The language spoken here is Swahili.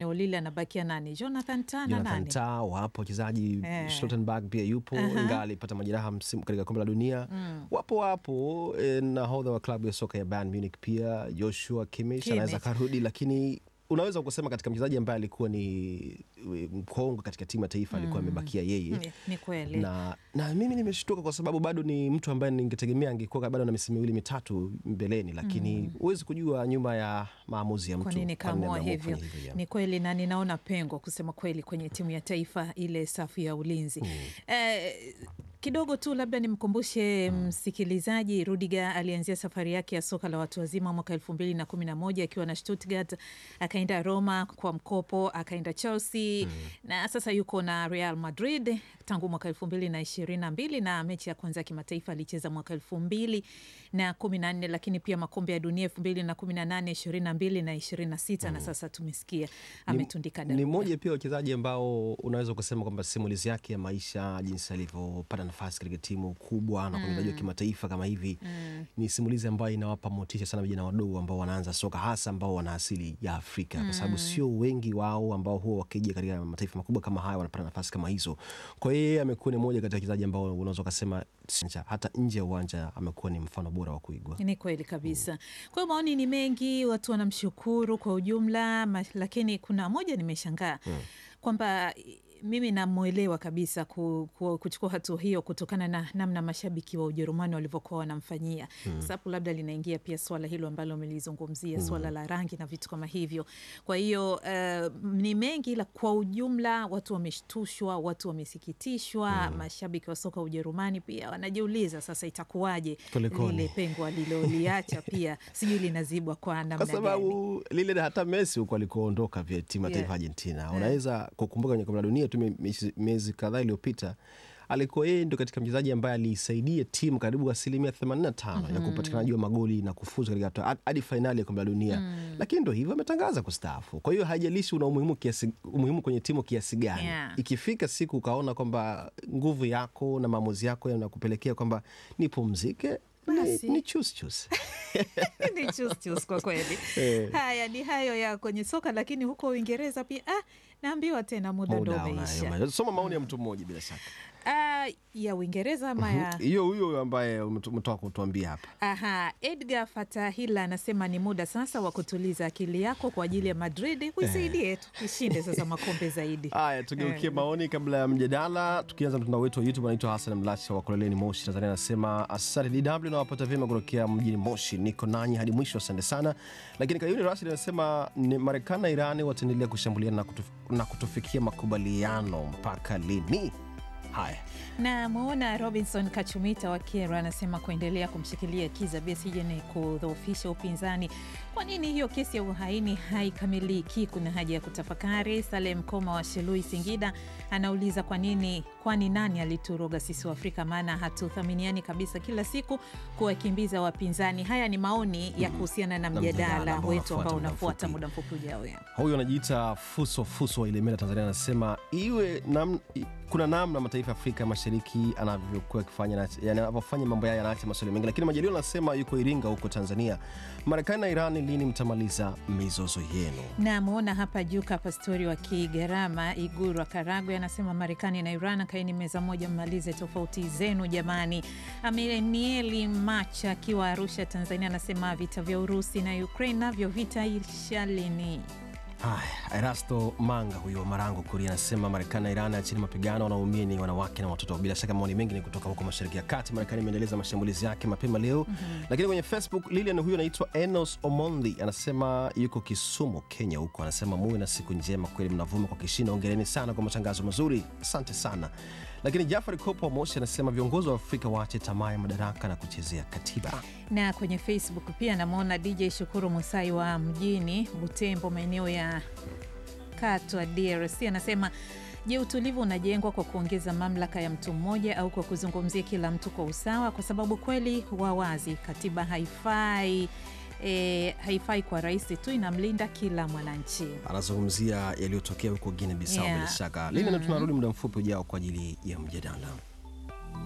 eneo lile anabakia nani? Jonathan Tah na Jonathan nani? Tah wapo wachezaji Eh. Stoltenberg pia yupo Aha. ingawa alipata majeraha msimu katika kombe la dunia wapo wapo eh, nahodha wa klabu ya soka ya Bayern Munich pia Joshua Kimmich Kimmich. anaweza karudi lakini unaweza kusema katika mchezaji ambaye alikuwa ni eh, mkongwe katika timu ya taifa alikuwa amebakia yeye Ni, ni kweli na, na mimi nimeshtuka kwa sababu bado ni mtu ambaye ningetegemea angekuwa bado na misimu miwili mitatu mbeleni, lakini huwezi kujua nyuma ya maamuzi ya mtu kwa nini kwa nini kaamua ameamua hivyo? kufanya yeah. Ni kweli, na ninaona pengo kusema kweli kwenye timu ya taifa ile safu ya ulinzi eh, kidogo tu labda nimkumbushe msikilizaji, Rudiger alianzia safari yake ya soka la watu wazima mwaka elfu mbili na kumi na moja akiwa na Stuttgart, akaenda Roma kwa mkopo, akaenda Chelsea na sasa yuko na Real Madrid tangu mwaka elfu mbili na ishirini na mbili na mechi ya kwanza ya kimataifa alicheza mwaka elfu mbili na kumi na nne lakini pia makombe ya dunia elfu mbili na kumi na nane ishirini na mbili na ishirini na sita na sasa tumesikia ametundika ni daruga. mmoja pia wachezaji ambao unaweza kusema kwamba simulizi yake ya maisha, jinsi alivyopata nafasi katika timu kubwa na kwenye uchezaji wa kimataifa kama hivi, ni simulizi ambayo inawapa motisha sana vijana wadogo ambao wanaanza soka, hasa ambao wana asili ya Afrika, kwa sababu sio wengi wao ambao huwa wakija katika mataifa makubwa kama haya wanapata nafasi kama hizo. Kwa hiyo yeye amekuwa ni mmoja kati ya wachezaji ambao unaweza ukasema hata nje ya uwanja amekuwa ni mfano bora wa kuigwa. Ni kweli kabisa. Kwa hiyo maoni ni mengi, watu wanamshukuru kwa ujumla ma, lakini kuna moja nimeshangaa kwamba i- mimi namwelewa kabisa ku, ku, kuchukua hatua hiyo kutokana na namna mashabiki wa Ujerumani walivyokuwa wanamfanyia mm. Sababu labda linaingia pia swala hilo ambalo umelizungumzia swala la rangi na vitu kama hivyo. Kwa hiyo uh, ni mengi, ila kwa ujumla watu wameshtushwa, watu wamesikitishwa. Mashabiki wa soka Ujerumani pia wanajiuliza sasa itakuwaje Kulikoni? lile pengo aliloliacha pia sijui linazibwa kwa namna kwa gani. sababu lile hata Messi huko alikoondoka vya timu ya Yeah. taifa Argentina, unaweza kukumbuka kwenye kombe la dunia tu miezi- miezi kadhaa iliyopita alikuwa yeye ndo katika mchezaji ambaye aliisaidia timu karibu asilimia 85 ya kupatikanaji wa magoli na kufuzu katika hatua- hadi fainali ya kombe la dunia, lakini ndo hivyo ametangaza kustaafu. Kwa hiyo haijalishi una umuhimu kiasi, umuhimu kwenye timu kiasi gani Yeah. ikifika siku ukaona kwamba nguvu yako na maamuzi yako yanakupelekea kwamba nipumzike, Basi. ni, ni chus chus. ni chus chus kwa kweli. Eh. Haya ni hayo ya kwenye soka, lakini huko Uingereza pia ah, naambiwa tena muda ndo Muda umeisha. unayo. Soma maoni ya mtu mmoja bila shaka. Ah, ya Uingereza ama ya hiyo huyo ambaye umetu- umetoka kutuambia hapa Aha, Edgar Fatahila anasema ni muda sasa wa kutuliza akili yako kwa ajili ya Madrid, uisaidie tu ishinde sasa makombe zaidi. haya tugeukie Eh. maoni kabla ya mjadala tukianza mtandao wetu wa youtube anaitwa hasan mlacha wa koleleni moshi tanzania anasema asante dw nawapata vyema kutokea mjini moshi niko nanyi hadi mwisho asante sana lakini kayuni rashid anasema ni marekani na irani wataendelea kushambuliana na, kutuf, na kutofikia makubaliano mpaka lini haya na mwona Robinson Kachumita wa Kero anasema kuendelea kumshikilia Kiza Besigye ni kudhoofisha upinzani. Kwa nini hiyo kesi ya uhaini haikamiliki? Kuna haja ya kutafakari. Salem Koma wa Shelui, Singida anauliza kwa nini, kwani nani alituroga sisi wa Afrika? Maana hatuthaminiani kabisa, kila siku kuwakimbiza wapinzani. Haya ni maoni ya kuhusiana na mjadala mjadala ambao wetu ambao unafuata unafuata muda muda mfupi ujao. huyu anajiita fuso fuso wa ilemela tanzania anasema iwe nam, i- kuna namna mataifa ya afrika mashariki anavyokuwa akifanya na- yani anavyofanya mambo yayo yanaacha maswali mengi lakini majaliwa anasema yuko iringa huko tanzania marekani na irani lini mtamaliza mizozo yenu Namwona hapa Juka Pastori wa Kigarama, Iguru wa Karagwe, anasema Marekani na Iran kaini meza moja, mmalize tofauti zenu jamani. Amenieli Macha akiwa Arusha, Tanzania, anasema vita vya Urusi na Ukraine navyo vitaisha lini? haya erasto manga huyo wa marango kuria anasema marekani na iran achini mapigano wanaumia ni wanawake na watoto bila shaka maoni mengi ni kutoka huko mashariki ya kati marekani imeendeleza mashambulizi yake mapema leo lakini kwenye facebook lilian huyo anaitwa enos omondi anasema yuko kisumu kenya huko anasema muwe na siku njema kweli mnavuma kwa kishindo ongereni sana kwa matangazo mazuri asante sana lakini jafari kopo wa moshi anasema viongozi wa afrika waache tamaa ya madaraka na kuchezea katiba Na kwenye Facebook pia namwona DJ Shukuru Musai wa mjini Butembo, maeneo ya Katwa, DRC, anasema Je, utulivu unajengwa kwa kuongeza mamlaka ya mtu mmoja au kwa kuzungumzia kila mtu kwa usawa? Kwa sababu kweli wa wazi, katiba haifai e, haifai kwa rais tu, inamlinda kila mwananchi. anazungumzia yaliyotokea huko guine bisau Yeah. bila shaka lili na tunarudi muda mfupi ujao kwa ajili ya mjadala